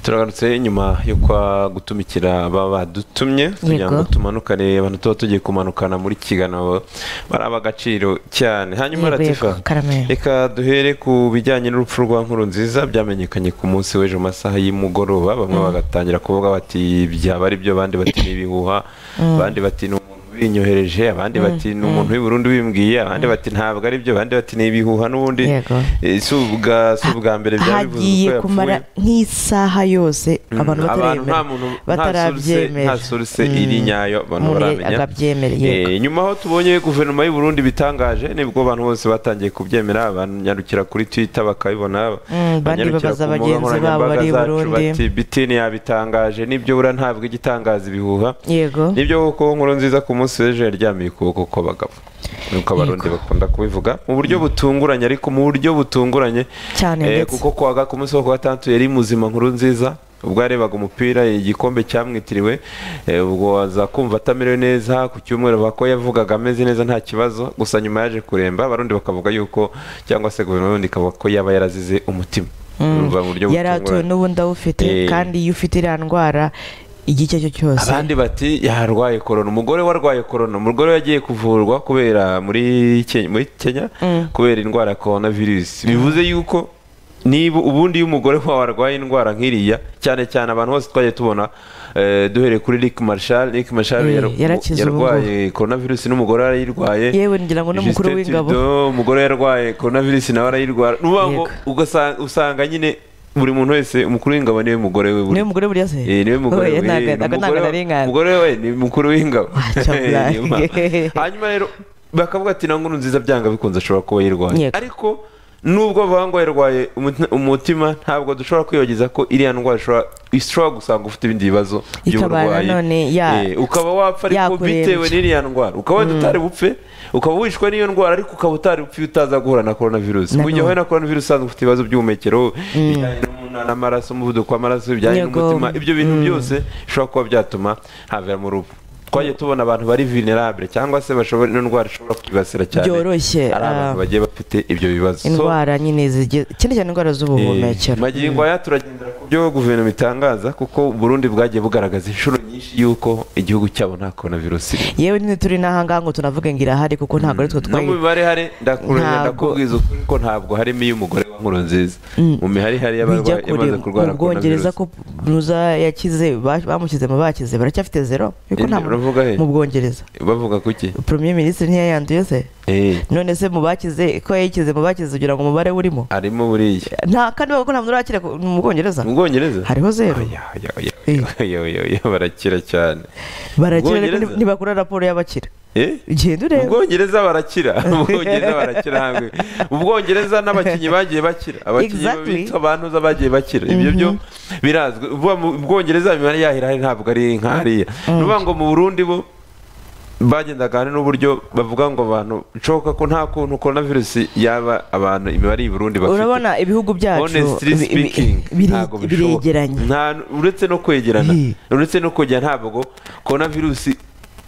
turagarutse nyuma yo kwa gutumikira baba badutumye kugira ngo tumanukane abantu tuba tugiye kumanukana muri kiganabo bari ab'agaciro cyane hanyuma ratifa reka duhere ku bijyanye n'urupfu rwa nkuru nziza byamenyekanye ku munsi w'ejo masaha y'umugoroba bamwe bagatangira kuvuga bati byaba ari byo abandi bati n'ibihuha abandi bati ni umuntu binyohereje abandi bati ni umuntu w'i Burundi bimbwiye abandi bati ntabwo ari byo abandi bati ni ibihuha n'ubundi eh, si ubwa si ubwa mbere byabivuzwe hagiye kumara nk'isaha yose abantu abantu nta bataremera muntu batarabyemera. nta suruse iri nyayo abantu Umuntu baramenya akabyemera, yego. Eh, nyuma aho tubonye guverinoma y'u Burundi bitangaje nibwo abantu bose batangiye kubyemera banyarukira kuri Twitter bakabibona bandi banyarukira babaza ku mbuga nkoranyambaga bagenzi babo bari i zacu Burundi. bati BTN yabitangaje nibyo bura ntabwo igitangaza ibihuha yego nibyo kuko nkuru nziza ku munsi w'ejo yaryamiye ukuboko kw'abagabo nuko abarundi bakunda kubivuga mu buryo butunguranye ariko mu buryo butunguranye Cyane Eh, ndetse. kuko kuwa ga- ku munsi wo kuwa gatandatu yari muzima nkuru nziza ubwo yarebaga umupira igikombe cyamwitiriwe eh, ubwo aza kumva atamerewe neza ku cyumweru bavuga ko yavugaga ameze neza nta kibazo gusa nyuma yaje kuremba abarundi bakavuga yuko cyangwa se guverinoma y'uburundi ikavuga ko yaba yarazize umutima Urumva mu buryo yari atuwe butunguranye. n'ubundi awufite Eh. kandi iyo ufite iriya ndwara igihe icyo ari cyo cyose abandi bati yarwaye korona umugore warwaye korona umugore yagiye kuvurwa kubera muri Kenya, muri Kenya kubera indwara ya korona virusi bivuze yuko niba ubundi iyo umugore wawe warwaye indwara nk'iriya cyane cyane abantu bose twagiye tubona eh, duhereye kuri Rick Marshall Rick Marshall Eh, yar- yarakize ubu yarwaye korona virusi n'umugore yarayirwaye Yewe ngira ngo n'umukuru Justin w'ingabo. Trudeau, umugore yarwaye korona virusi nawe arayirwara ni ukuvuga ngo Yego. ugasa- usanga nyine buri muntu wese umukuru w'ingabo niwe mugore we buri niwe mugore buriya se Eh, niwe mugore Oya, we, ntago- ni ntago- ntago umugore we- narengana. umugore we ni mukuru w'ingabo Ah, cyabulaye. Niyo mpamvu. hanyuma rero bakavuga ati na nkuru nziza byanga bikunze ashobora kuba yirwaye Yego. ariko nubwo bavuga ngo yarwaye umuti- umutima ntabwo dushobora kwibagiza ko iriya ndwara ishobora- ishobora gusanga ufite ibindi bibazo Ikabana by'uburwayi none ya- Eh, ukaba wapfa ariko yakurembya. bitewe n'iriya ndwara ukaba wenda utari bupfe ukaba wishwe n'iyo ndwara ariko ukaba utari bupfe iyo utaza guhura na korona virusi Na mu gihe none. wahuye na korona virusi usanzwe ufite ibibazo by'ubuhumekero bijyanye n'umunana amaraso umuvuduko w'amaraso bijyanye Yego. n'umutima ibyo bintu byose bishobora kuba byatuma haviramo urupfu twagiye tubona abantu bari vulnerable cyangwa se bashobora ino ndwara ishobora kwibasira cyane ari Byoroshye, abantu ah. bagiye bafite ibyo bibazo So, indwara nyine zigiye cyane cyane indwara eh, z'ubuhumekero magingo aya turagendera ku byo guverinoma itangaza kuko Burundi bwagiye bugaragaza inshuro nyinshi y'uko igihugu cyabo nta korona virusi yewe nyine turi n'ahangaha ngo tunavuge ngo irahari kuko ntabwo ari twe no mu twayi mibare hari ndakurira Ntabwo. ndakubwiza ukuri ko ntabwo harimo iy'umugore wa Nkurunziza mu mihari hari y'abarwayi bijya kure yamaze kurwara mu bwongereza coronavirus. ko buza yakize ba- bamukize mu bakize baracyafite zero kuko nta muntu- Uravuga he? mu bwongereza bavuga kuki premier minisitiri ntiyayanduye se eh none se mu bakize ko yayikize mu bakize ugira ngo umubare urimo arimo buriya nta kandi bavuga ko nta muntu urakira ku- mu bwongereza mu bwongereza hariho zero Oya, oya, oya, Eh. oya, oya, oya, barakira cyane barakira ariko Bwongereza? ntibakora raporo y'abakira Eh? genda mu urebe bwongereza barakira mu bwongereza barakira hamwe mu bwongereza n'abakinnyi bagiye bakira abakinnyi Exactly. bita bantuza bagiye bakira ibyo byo birazwi vuba mu bwongereza imibare yahira hari ntabwo ari nk'ariya ni ukuvuga ngo mu burundi bo bagendaga hari n'uburyo bavuga ngo abantu bishoboka ko nta kuntu korona virusi yaba abantu imibare y'u Burundi bafite urabona ibihugu byacu honestly bi- bi- speaking bire- ntabwo bishoboka. biregeranye Nta- uretse no kwegerana Eh. uretse no kwegerana ntabwo korona virusi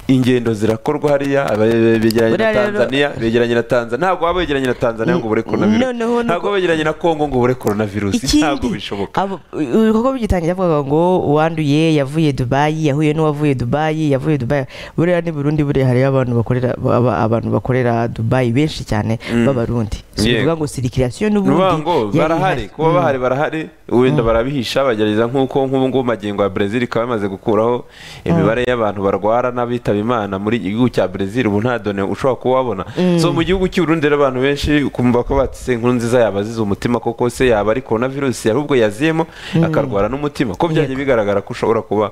ingendo zirakorwa hariya aba- begeranye na Buriya rero- tanzania begeranye na tanzania ntabwo waba wegeranye na tanzania ngo ubure korona virusi Noneho nuko- ntabwo wegeranye na kongo ngo ubure korona virusi ntabwo bishoboka abo- ibikorwa bigitangira avuga ngo uwanduye yavuye dubayi yahuye n'uwavuye dubayi yavuye dubayi buriya ni burundi buriya hariyo abantu bakorera aba- abantu bakorera dubayi benshi cyane b'abarundi si Yego. ukuvuga ngo sirikirasiyo nuvuga n'ubundi ngo yari barahari ihari. kuba bahari barahari wenda barabihisha bagerageza nk'uko nk'ubu ngubu magingo ya Brezil ikaba yamaze gukuraho imibare y'abantu barwara n'abitaba imana muri iki gihugu cya Brezil ubu nta done ushobora kuba wabona so mu gihugu cy'u Burundi rero abantu benshi kumva ko batse inkuru nziza yabazize umutima koko se yaba ari corona virus ahubwo yaziyemo akarwara n'umutima ko byagiye bigaragara ko ushobora kuba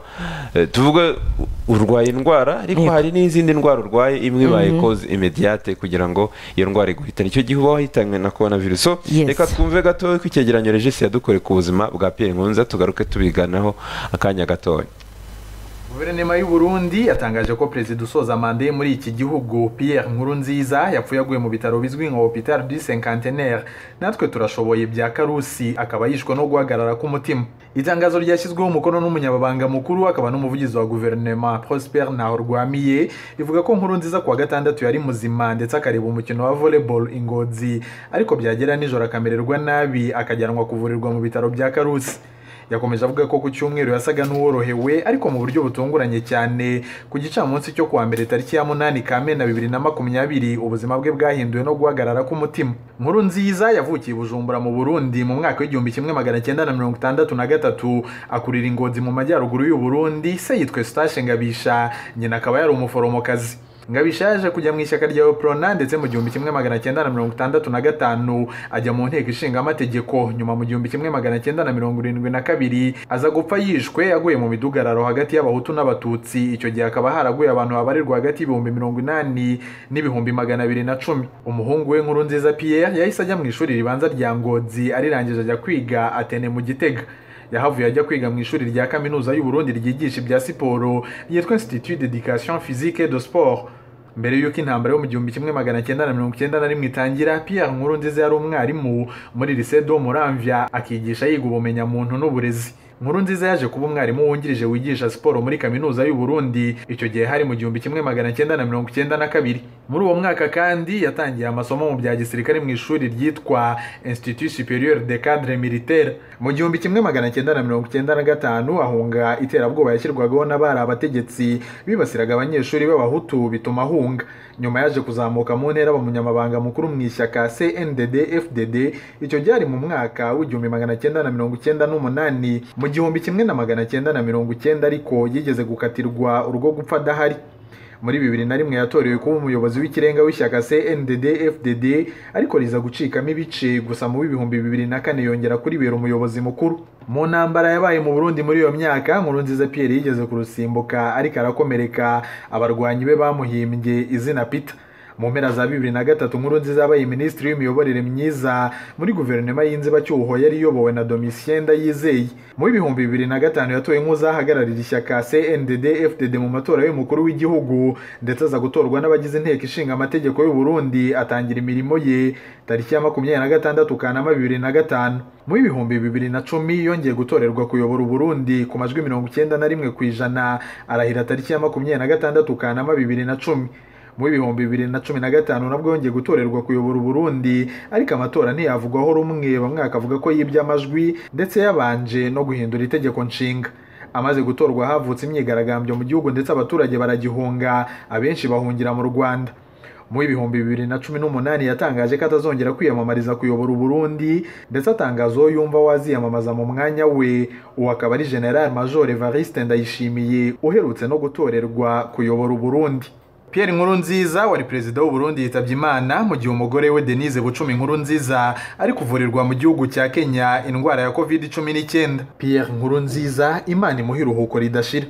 eh, tuvuge urwaye indwara ariko Yego. hari n'izindi ndwara urwaye imwe ibaye cause immediate kugira ngo iyo ndwara iguhitane icyo gihe uba wahitanywe na corona virus so Yes. reka twumve gato ko icyegeranyo regisi yadukoreye ku buzima bwa Pierre Nkunza tugaruke tubiganiraho akanya gatoya guverinoma y'u Burundi yatangaje ko perezida usoza manda ye muri iki gihugu Pierre Nkurunziza yapfuye aguye mu bitaro bizwi nka Hopital du Cinquantenaire natwe turashoboye bya karusi akaba yishwe no guhagarara k'umutima itangazo ryashyizweho umukono n'umunyababanga mukuru akaba n'umuvugizi wa guverinoma Prosper Nahorwamiye rivuga ko Nkurunziza kuwa gatandatu yari muzima ndetse akareba umukino wa volleyball Ingozi ariko byagera nijoro akamererwa nabi akajyanwa kuvurirwa mu bitaro bya Karusi yakomeje avuga ko ku cyumweru yasaga n'uworohewe ariko mu buryo butunguranye cyane ku gicamunsi cyo kuwa mbere tariki ya munani kamena bibiri na makumyabiri ubuzima bwe bwahinduwe no guhagarara k'umutima nkuru nziza yavukiye i bujumbura mu burundi mu mwaka w'igihumbi kimwe magana cyenda na mirongo itandatu na gatatu akurira ingozi mu majyaruguru y'u burundi se yitwa eustache ngabisha nyina akaba yari umuforomokazi ngabisha yaje kujya mu ishyaka rya oprona ndetse mu gihumbi kimwe magana cyenda na mirongo itandatu na gatanu ajya mu nteko ishinga amategeko nyuma mu gihumbi kimwe magana cyenda na mirongo irindwi na kabiri aza gupfa yishwe aguye mu midugararo hagati y'abahutu n'abatutsi icyo gihe hakaba haraguye abantu babarirwa hagati y'ibihumbi mirongo inani n'ibihumbi magana abiri na cumi umuhungu we nkuru nziza pierre yahise ajya mu ishuri ribanza rya ngozi arirangije ajya kwiga atene mu gitega yahavuye ajya kwiga mu ishuri rya kaminuza y'uburundi ryigisha ibya siporo yitwa institut d'education physique de sport mbere y'uko intambara yo mu gihumbi kimwe magana cyenda na mirongo icyenda na rimwe itangira pierre nkurunziza yari umwarimu muri lycée do muramvya akigisha yiga ubumenyamuntu n'uburezi nkuru nziza yaje kuba umwarimu wungirije wigisha siporo muri kaminuza y'u Burundi icyo gihe hari mu gihumbi kimwe magana cyenda na mirongo icyenda na kabiri muri uwo mwaka kandi yatangiye amasomo mu bya gisirikare mu ishuri ryitwa Institut Superieur de Cadre Militaire mu gihumbi kimwe magana cyenda na mirongo icyenda na gatanu ahunga iterabwoba yashyirwagaho n'abari abategetsi bibasiraga abanyeshuri b'abahutu bituma ahunga nyuma yaje kuzamuka mu ntera umunyamabanga mukuru mu ishyaka CNDD FDD icyo gihe ari mu mwaka w'igihumbi magana cyenda na mirongo icyenda n'umunani mu igihumbi kimwe na magana cyenda na mirongo icyenda ariko yigeze gukatirwa urwo gupfa adahari muri bibiri na rimwe yatorewe kuba umuyobozi w'ikirenga w'ishyaka CNDD FDD ariko riza gucikamo ibice gusa mu bihumbi bibiri na kane yongera kuribera umuyobozi mukuru mu ntambara yabaye mu Burundi muri iyo myaka Nkurunziza Pierre yigeze kurusimbuka ariko arakomereka abarwanyi be bamuhimbye izina Peter mu mpera za bibiri na gatatu nkuru nziza yabaye minisitiri w'imiyoborere myiza muri guverinoma y'inzibacyuho yari iyobowe na domitien ndayizeye mu bihumbi bibiri na gatanu yatowe nk'uzahagararira ishyaka cndd fdd mu matora y'umukuru w'igihugu ndetse aza gutorwa n'abagize inteko ishinga amategeko y'u Burundi atangira imirimo ye tariki ya makumyabiri na gatandatu kanama bibiri na gatanu mu bihumbi bibiri na cumi yongeye gutorerwa kuyobora uburundi ku majwi mirongo icyenda na rimwe ku ijana arahira tariki ya makumyabiri na gatandatu kanama bibiri na cumi mu bihumbi bibiri na cumi na gatanu nabwo yongeye gutorerwa kuyobora uburundi ariko amatora ntiyavugwaho rumwe bamwe bakavuga ko yibye amajwi ndetse yabanje no guhindura itegeko nshinga amaze gutorwa havutse imyigaragambyo mu gihugu ndetse abaturage baragihunga abenshi bahungira mu rwanda mu bihumbi bibiri na cumi n'umunani yatangaje ko atazongera kwiyamamariza kuyobora uburundi ndetse atangaza uwo yumva waziyamamaza mu mwanya we uwo akaba ari general major evariste ndayishimiye uherutse no gutorerwa kuyobora uburundi Pierre Nkurunziza wari perezida w'u Burundi yitabye Imana mu gihe umugore we Denise Bucumi Nkurunziza ari kuvurirwa mu gihugu cya Kenya indwara ya COVID-19 Pierre Nkurunziza Imana imuha iruhuko ridashira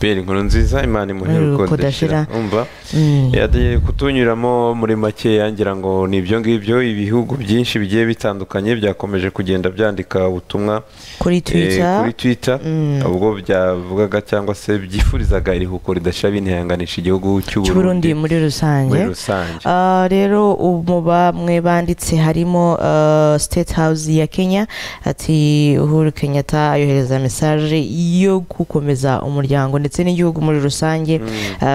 Pierre Nkurunziza Imana imuha iruhuko ridashira umva yagiye kutunyuramo muri make yangira ngo ni ibyo ngibyo ibihugu byinshi bigiye bitandukanye byakomeje kugenda byandika ubutumwa kuri twitter kuri twitter ubwo byavugaga cyangwa se byifurizaga iruhuko ridashira binihanganisha igihugu cy'uburundi muri rusange rero mu bamwe banditse harimo state house ya kenya ati uhuru kenyatta yohereza mesaje yo gukomeza umuryango ndetse n'igihugu muri rusange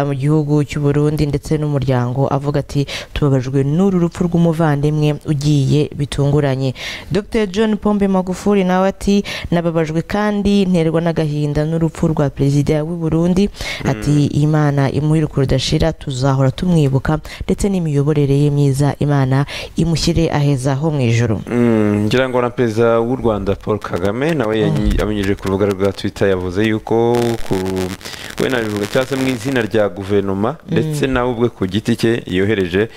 mu gihugu cy'uburundi ndetse n'umuryango avuga ati tubabajwe n'uru rupfu rw'umuvandimwe ugiye bitunguranye dr john pombe magufuri nawe ati nababajwe kandi nterwa n'agahinda n'urupfu rwa perezida w'u Burundi ati imana imuhiruko rudashira tuzahora tumwibuka ndetse n'imiyoborere ye myiza imana imushyire aheza ho mu ijoro ngira ngo na perezida w'u rwanda paul kagame nawe abinyujije ku rubuga rwa twitter yavuze yuko ku bivuga cyangwa se mu izina rya guverinoma ndetse nawe ubwe ku giti cye yohereje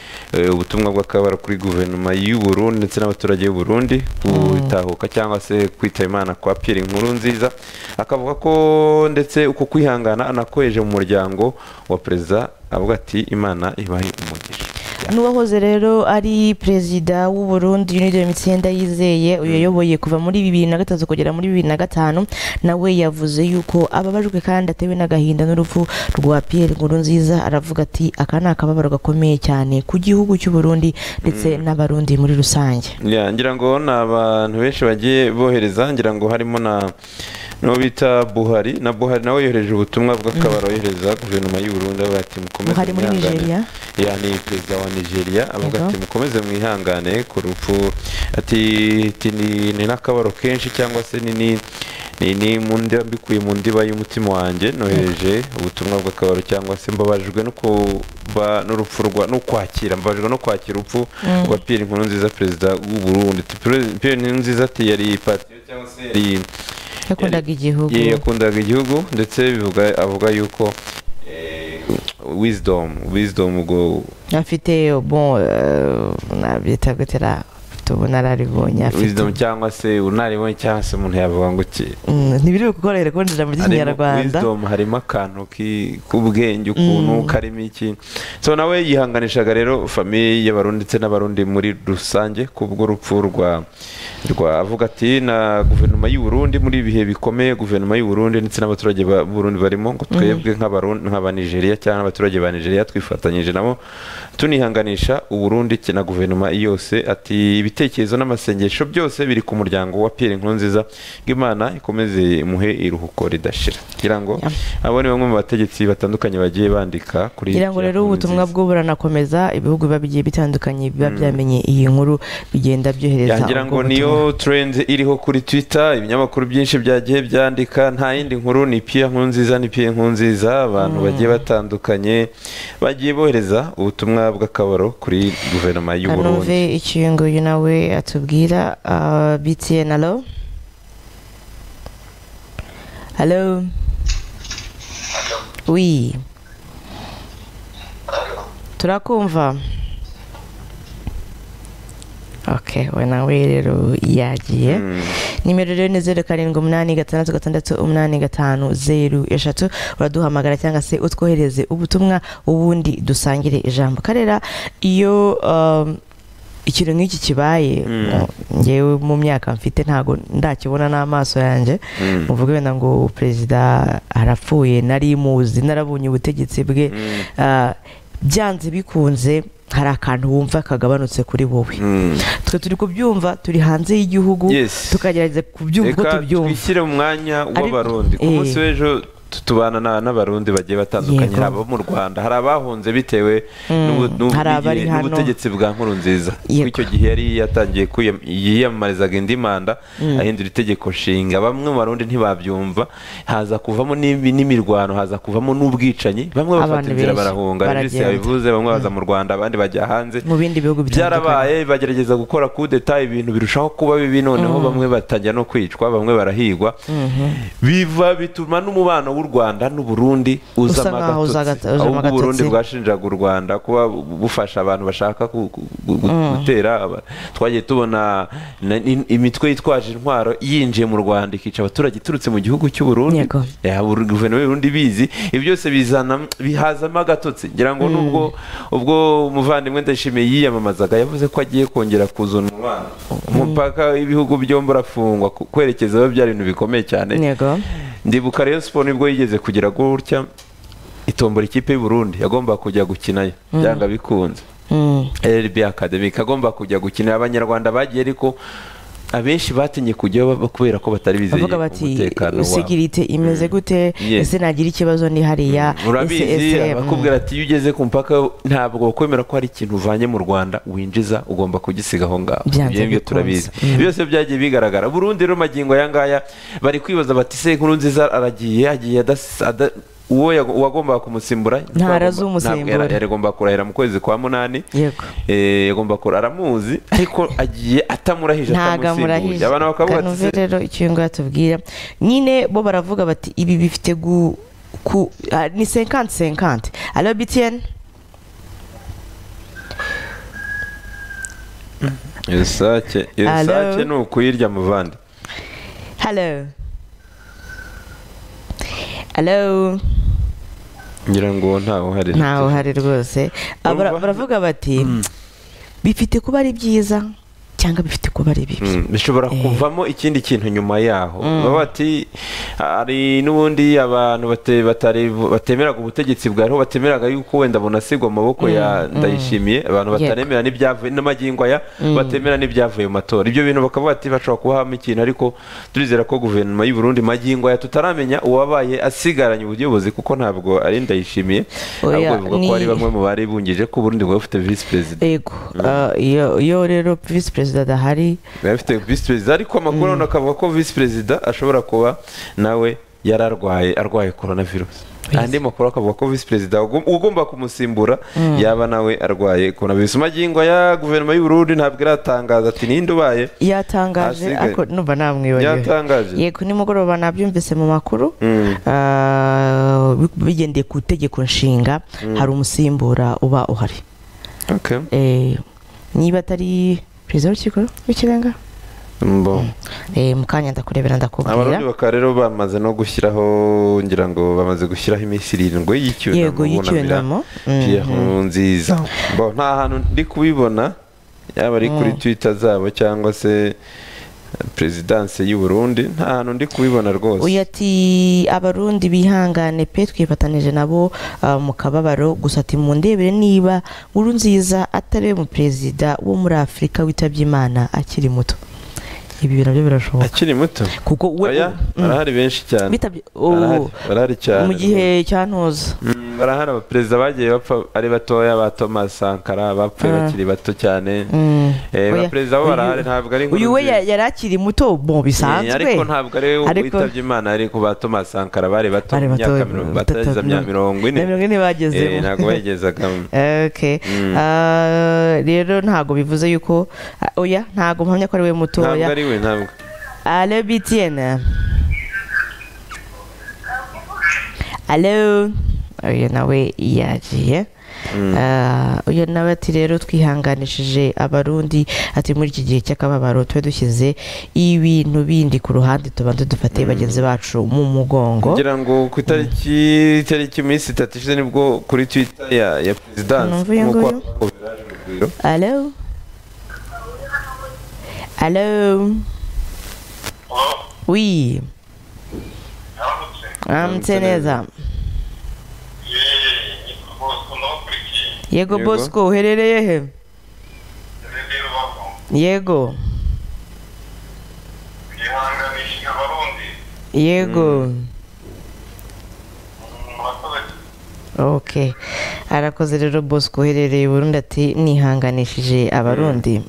ubutumwa bw'akabara kuri guverinoma y'u Burundi ndetse n'abaturage b'u Burundi gutahuka cyangwa se kwitaba imana kwa Pierre Nkurunziza akavuga ko ndetse uko kwihangana anakoheje mu muryango wa perezida avuga ati imana ibaye umugisha n'uwahoze rero ari perezida w'u Burundi Unido Mitsinda yizeye uyoboye kuva muri bibiri na gatatu kugera muri bibiri na gatanu nawe yavuze yuko ababajwe kandi atewe n'agahinda n'urupfu rwa Pierre Nkurunziza aravuga ati aka ni akababaro gakomeye cyane ku gihugu cy'u Burundi ndetse n'abarundi muri rusange ngira ngo ni abantu benshi bagiye bohereza ngira ngo harimo na nibo bita buhari na buhari nawe yohereje ubutumwa bw'akabari yohereza guverinoma y'u burundi avuga ati mukomeze Buhari muri Nigeria? ya ni perezida wa nigeria avuga Yego. ati mukomeze mwihangane ku rupfu ati ati ni ni n'akabaro kenshi cyangwa se ni ni ni ni mu ndiba mbikuye mu ndiba y'umutima wanjye nohereje ubutumwa bw'akabaro cyangwa se mbabajwe no kuba n'urupfu rwa no kwakira mbabajwe no kwakira urupfu rwa Pierre Nkurunziza perezida w'u Burundi Ati, Pierre- Pierre Nkurunziza ati yari patient cyangwa se yari yakundaga igihugu Ye- yakundaga igihugu ndetse bivuga avuga yuko eh, wisdom wisdom ubwo afite bon nabyita gutera afite ubunararibonye afite wisdom cyangwa se unaribonye cyangwa se umuntu yavuga ngo iki Mm, ntibiri kukorohera kubona ijambo harimo ry'ikinyarwanda wisdom harimo akantu ki- k'ubwenge ukuntu karimo iki so nawe yihanganishaga rero famiye y'abarundi ndetse n'abarundi muri rusange kubw'urupfu rwa rwa avuga ati na guverinoma y'u Burundi muri ibi bihe bikomeye guverinoma y'u Burundi ndetse n'abaturage ba b'u Burundi barimo ngo twebwe nk'abarundi nk'abanigeria cyangwa n'abaturage ba Nigeria twifatanyije nabo tunihanganisha u Burundi ke- na guverinoma yose ati ibitekerezo n'amasengesho byose biri ku muryango wa Pierre Nkurunziza ngo Imana ikomeze imuhe iruhuko ridashira kugira ngo Yeah. abo ni bamwe mu bategetsi batandukanye bagiye bandika kuri ngira ngo rero ubutumwa Nkurunziza. bwo buranakomeza ibihugu biba bigiye bitandukanye biba byamenye iyi nkuru bigenda byohereza yangira ubwo ngo niyo butumwa. trend iriho kuri twitter ibinyamakuru byinshi byagiye byandika nta yindi nkuru ni piya nkuru nziza ni piya nkuru nziza abantu bagiye batandukanye bagiye bohereza ubutumwa bw'akabaro kuri guverinoma y'u kanumve burundi icyo uyu nguyu nawe atubwira ah, btn alo alo wi turakumva ok we nawe rero yagiye Mm. nimero rero ni zeru karindwi umunani gatandatu gatandatu umunani gatanu zeru eshatu uraduhamagara cyangwa se utwohereze ubutumwa ubundi dusangire ijambo karera iyo um, ikintu nk'iki kibaye Mm. ngewe mu myaka mfite ntago ndakibona n'amaso yanjye Mm. muvuga wenda ngo perezida arapfuye nari muzi narabonye ubutegetsi bwe Mm. Ah, byanze bikunze hari akantu wumva kagabanutse kuri wowe Mm. twe turi kubyumva turi hanze y'igihugu Yes. tukagerageza kubyumva uko reka tubyumva twishyire mu mwanya Ariko- w'abarundi ku Eh. munsi w'ejo tu- tubana na- n'abarundi bagiye batandukanye Yego. hari abo mu rwanda hari abahunze bitewe Mm, n'ubu- n'ubu- hari abari hano. n'ubutegetsi bwa nkuru nziza Yego. icyo gihe yari yatangiye kwiyam- yiyamamarizaga indi manda ahindura itegeko nshinga bamwe mu barundi ntibabyumva haza kuvamo n'imi- n'imirwano haza kuvamo n'ubwicanyi bamwe bafata Abantu inzira benshi barahunga Regis baragenda. yabivuze bamwe baza mu rwanda abandi bajya hanze mu bindi bihugu bitandukanye byarabaye bagerageza gukora kudeta ibintu birushaho kuba bibi noneho bamwe batajya no kwicwa bamwe barahigwa biva bituma n'umubano w'u rwanda n'u Burundi Usa uzamo nkaho uza agatotsi aga- uzamo ahubwo u Burundi agatotsi. bwashinjaga u rwanda kuba bufasha abantu bashaka ku- ku- gu- gutera aba- twagiye tubona na- in- imitwe yitwaje intwaro yinjiye mu rwanda ikica abaturage iturutse mu gihugu cy'u Burundi Yego. Ya, buri- guverinoma y'u Burundi bizi ibi byose bizana bihazamo agatotsi ngira ngo nubwo ubwo umuvandimwe ndashimiye yiyamamazaga yavuze ko agiye kongera kuzana umubano umupaka w'ibihugu byombi urafungwa ku- kwerekeza aho byari ibintu bikomeye cyane yego ndibuka rero siporo nibwo yigeze kugira gutya itombora ikipe y'u Burundi yagomba kujya gukinayo byanga bikunze Mm. rb academy kagomba kujya gukinira abanyarwanda bagiye ariko abenshi batinye kujyayo ba- kubera ko batari bizeye bavuga bati umutekano wabo sekirite imeze gute Yes. ese nagira ikibazo ni hariya ese urabizi ese bakubwira ati iyo ugeze ku mupaka ntabwo bakwemera ko hari ikintu uvanye mu rwanda winjiza ugomba kugisiga aho ngaho Byanze Ibyo ngibyo bikunze. turabizi Mm. byose byagiye bigaragara burundi rero magingo aya ngaya bari kwibaza bati se inkuru nziza aragiye yagiye adas- ada- uwo yago- uwagombaga kumusimbura Ntarazumusimbura. ntabwo yari- yari agomba kurahira mu kwezi kwa munani Yego. Eh, yagomba kura aramuzi ariko agiye atamurahije ntago atamusimbuye amurahije abantu bakavuga ati kanuve se rero icyo nguyu atubwira nyine bo baravuga bati ibi bifite gu ku ah, ni senkanti senkanti alo btn iyo sake iyo Hello? sake ni ukuyirya muvandi halo halo ngira ngo ntawe uhari ntawe uhari rwose Abara- Urumva? baravuga bati bifite kuba ari byiza cyangwa bifite kuba ari bibi bishobora kuvamo ikindi kintu nyuma yaho baba bati hari n'ubundi abantu batemeraga ubutegetsi bwariho batemeraga yuko wenda bunasigwa mu maboko ya ndayishimiye abantu bataremera n'ibyavuye n'amagingo aya batemera n'ibyavuye mu matora ibyo bintu bakaba bati bashobora kubaha ikintu ariko turizera ko guverinoma y'u Burundi magingo aya tutaramenya uwabaye asigaranye ubuyobozi kuko ntabwo ari ndayishimiye ahubwo bivuga ko ari bamwe mu bari bungije ko Burundi bwaba bufite visi perezida yego iyo rero visi perezida adahari biba bifite visi perezida ariko amakuru urabona akavuga ko visi perezida ashobora kuba nawe yari arwaye arwaye korona virusi andi makuru akavuga ko visi perezida ugomba kumusimbura yaba nawe arwaye korona virusi magingo ya guverinoma y'u Burundi ntabwo iratangaza ati ninde ubaye yatangaje ariko numva namwibagiwe yatangaje yego nimugoroba nabyumvise mu makuru bigendeye ku itegeko nshinga hari umusimbura uba uhari niba atari perezida w'urukiko rw'ikirenga mu kanya ndakurebera ndakubwira abarundi bakaba rero bamaze no gushyiraho ngira ngo bamaze gushyiraho iminsi irindwi y'icyunamo y'icyunamo nziza nta hantu ndi kubibona yaba ari kuri twita zabo cyangwa se perezidanse y'u Burundi nta hantu ndi kubibona rwose uyu ati abarundi bihangane pe twifatanije nabo mu kababaro gusa ati mu ndebere niba nkuru nziza atari we perezida wo muri afurika witabye imana akiri muto ibi bintu byo birashoboka akiri muto kuko we barahari benshi cyane barahari cyane mu gihe cyantuza barahari abaperezida bagiye bapfa ari batoya ba Thomas Sankara bapfuye bakiri bato cyane abaperezida bo barahari ntabwo ari uyu we yari akiri muto bo bisanzwe ariko ntabwo ari we witabye imana ariko ba Thomas Sankara bari bato mu myaka batageza mirongo ine mirongo ine bagezemo ntabwo bayigezaga rero ntabwo bivuze yuko oya ntabwo mpamya ko ari we mutoya we ntabwo alo btn alo uyu nawe yagiye uyu nawe ati rero twihanganishije abarundi ati muri iki gihe cy'akababaro tube dushyize ibintu bindi ku ruhande tubanza dufate bagenzi bacu mu mugongo ngira ngo ku itariki itariki iminsi itatu ishize nibwo kuri twita ya perezidansi nk'uko alo Hello. Hello. Oui. Amtse neza. Yego Bosco uherereye he? Yego. Yego. ok arakoze rero bosco uherereye burundu ati nihanganishije abarundi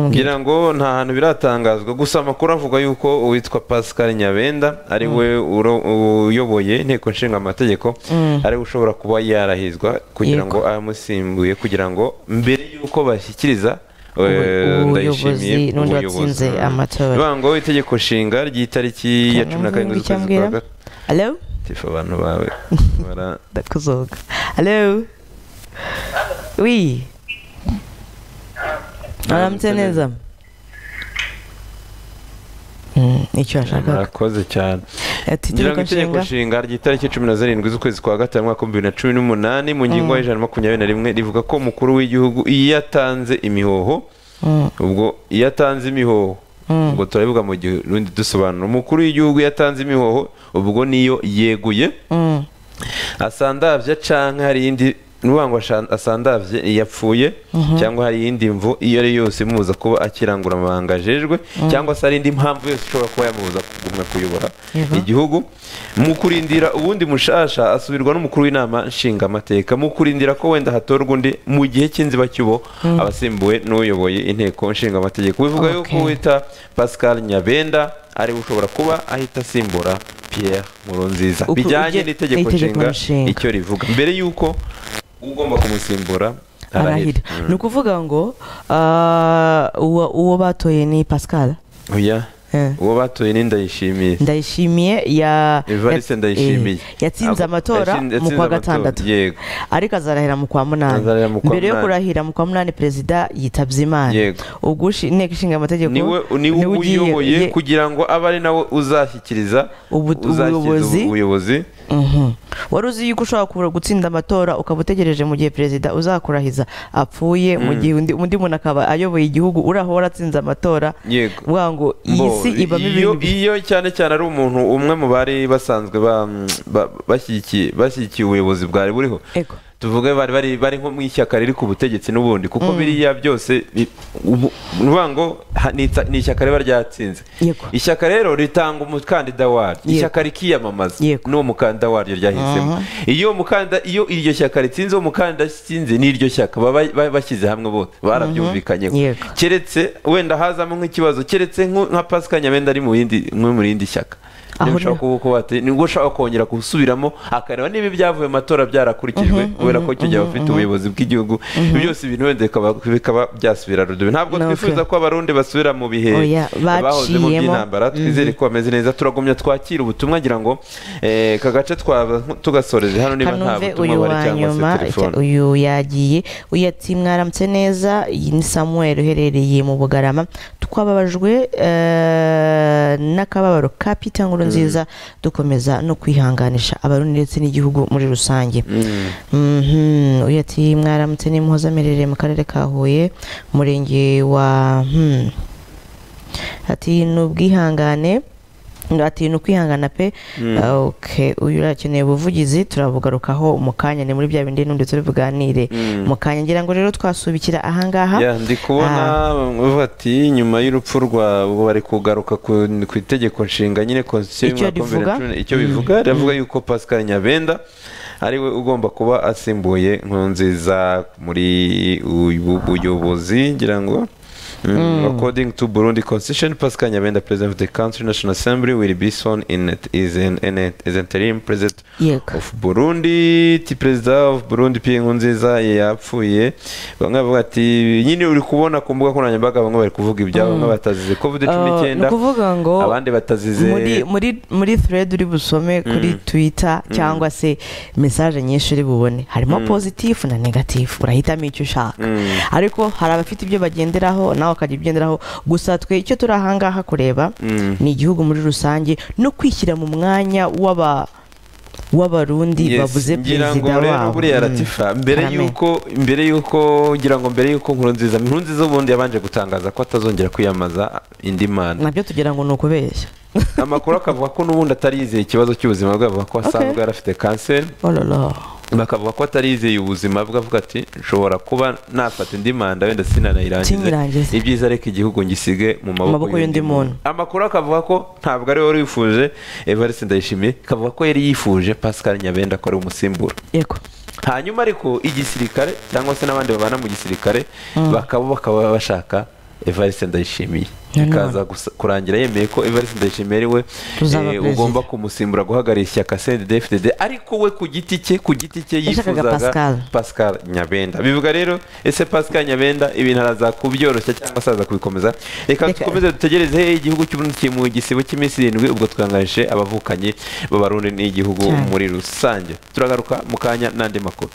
ngira ngo nta hantu biratangazwa gusa amakuru avuga yuko uwitwa pascal nyabenda ari we uyoboye inteko nshinga amategeko ari we ushobora kuba yarahizwa kugira ngo amusimbuye kugira ngo mbere y'uko bashyikiriza ubuyobozi n'undi watsinze amatora bivuga itegeko nshinga ry'itariki ya cumi na karindwi z'ukwezi kwa gatatu tifu abantu bawe ndakuzoga hello wi aramutse neza icyo ashaka murakoze cyane ngira ngo itegeko nshinga ry'itariki cumi na zirindwi z'ukwezi kwa gatanu mwaka bibiri na cumi n'umunani mu ngingo y'ijana makumyabiri na rimwe rivuga ko umukuru w'igihugu iyo yatanze imihoho ubwo iyo atanze imihoho ubwo turabivuga mu gihe rundi dusobanura umukuru w'igihugu yatanze imihoho ubwo niyo yeguye asandabye cyangwa hari iyindi nuvuga ngo asandabye yapfuye cyangwa hari iyindi mvu iyo ari yose imubuza kuba akirangura amabanga ajejwe cyangwa se hari indi mpamvu yose ishobora kuba yamubuza kugumya kuyobora igihugu mu kurindira ubundi mushasha asubirwa n'umukuru w'inama nshingamateka mu kurindira ko wenda hatorwa undi mu gihe cy'inzibacyubo abasimbuwe n'uyoboye inteko nshingamategeko bivuga yuko wita pascal nyabenda ariwe ushobora kuba ahita asimbura pierre nkurunziza bijyanye n'itegeko nshinga icyo rivuga mbere y'uko ugomba kumusimbura arahira ni ukuvuga ngo uwo batoye ni pascal oya uwo batoye ni ndayishimiye ndayishimiye evariste ndayishimiye yatsinze amatora mu kwa gatandatu ariko azarahira mu kwa munani mbere yo kurahira mu kwa munani perezida yitabye imana ubwo inteko ishinga amategeko niwe uyoboye kugira ngo abe ari nawe uzashyikiriza ubuyobozi wari uzi yuko ushobora gutsinda amatora ukaba utegereje mu gihe perezida uzakurahiza apfuye mu gihe undi muntu akaba ayoboye igihugu uraho waratsinze amatora uvuga ngo iyi si ibamo ibintu iyo cyane cyane ari umuntu umwe mu bari basanzwe bashyigikiye ubuyobozi bwari buriho tuvuge bari bari bari nko mu ishyaka riri ku butegetsi n'ubundi kuko biriya byose uvuga ngo ni ishyaka riba ryatsinze ishyaka rero ritanga umukandida waryo ishyaka rikiyamamaza n'uwo mukandida waryo ryahisemo iyo umukandida iyo iryo shyaka ritsinze uwo mukandida atsinze n'iryo shyaka baba bashyize hamwe bose barabyumvikanyeho keretse wenda hazamo nk'ikibazo keretse nka pasika nyamenda ari mu yindi shyaka niba ushaka kuba nibwo ushaka kongera gusubiramo akareba niba ibyavuye mu matora byarakurikijwe kubera ko icyo gihe abafite ubuyobozi bw'igihugu byose ibintu wenda bikaba byasubira rudubi ntabwo twifuza ko abarundi basubira mu bihe bahoze mu by'intambara twizere ko bameze neza turagumya twakira ubutumwa ngira ngo aka gace tugasoreze hano niba nta butumwa bari cyangwa se telefone uyu yagiye uyati mwaramutse neza iyi ni samuel uherereye mu bugarama twababajwe n'akababaro ka pita nkuru nziza dukomeza no kwihanganisha abarundi ndetse n'igihugu muri rusange uyu ati mwaramutse n'imuhoza amerereye mu karere ka huye umurenge wa ati ni ubwihangane ati ni ukwihangana pe uyu urakeneye ubuvugizi turabugarukaho mu kanya ni muri bya bindi n'undi turi buganire mu kanya ngira ngo rero twasubikira ahangaha ndi kubona bati nyuma y'urupfu rwa bari kugaruka ku itegeko nshinga nyine konstitusiyo icyo bivuga riravuga yuko pascal nyabenda ariwe ugomba kuba asimbuye nkunziza muri ubuyobozi ngira ngo Mm. According to Burundi Constitution, Pascal Nyabenda, President of the Country National Assembly, will be sworn in it, is in, in it, is interim president Yek. of Burundi. Ti perezida of Burundi Pierre Nkurunziza yapfuye. Bamwe bavuga ati nyine uri kubona ku mbuga nkoranyambaga bamwe bari kuvuga ibyabo bamwe batazize COVID 19. Kuvuga ngo abandi batazize muri muri muri thread uri busome kuri mm. Twitter mm. cyangwa se message nyinshi uri bubone. Harimo mm. positive na negative. Urahitamo icyo ushaka. Mm. Ariko hari abafite ibyo bagenderaho nawe akajya ugenderaho gusa twe icyo turi ahangaha kureba ni igihugu muri rusange no kwishyira mu mwanya w'aba w'abarundi bavuze perezida wabo buriya ratifa mbere yuko mbere yuko ngira ngo mbere yuko nkurunziza nkurunziza ubundi yabanje gutangaza ko atazongera kwiyamamaza indi mana nabyo tugira ngo ni ukubeshya amakuru akavuga ko n'ubundi atarizeye ikibazo cy'ubuzima bwe avuga ko asanzwe yarafite kanseri bakavuga ko atarizeye ubuzima bwe avuga ati nshobora kuba nafata indi manda wenda sinanayirangize ibyiza ariko igihugu ngisige mu maboko y'undi muntu amakuru akavuga ko ntabwo ari wari wifuje evariste ndayishimiye akavuga ko yari yifuje pascal nyabenda ko ari umusimbura hanyuma ariko igisirikare cyangwa se n'abandi babana mu gisirikare bakaba bakaba bashaka evariste ndayishimiye ikaza kurangira yemeye ko evariste ndayishimiye ari we ugomba kumusimbura guhagarara ishyaka cndfdd ariko we ku giti cye ku giti cye yifuzaga pascal nyabenda bivuga rero ese pascal nyabenda ibintu araza kubyoroshya cyangwa se araza kubikomeza reka dukomeze dutegereze he igihugu cy'uburundi kiri mu gisibo cy'iminsi irindwi ubwo twangaje abavukanyi b'abarundi n'igihugu muri rusange turagaruka mu kanya n'andi makuru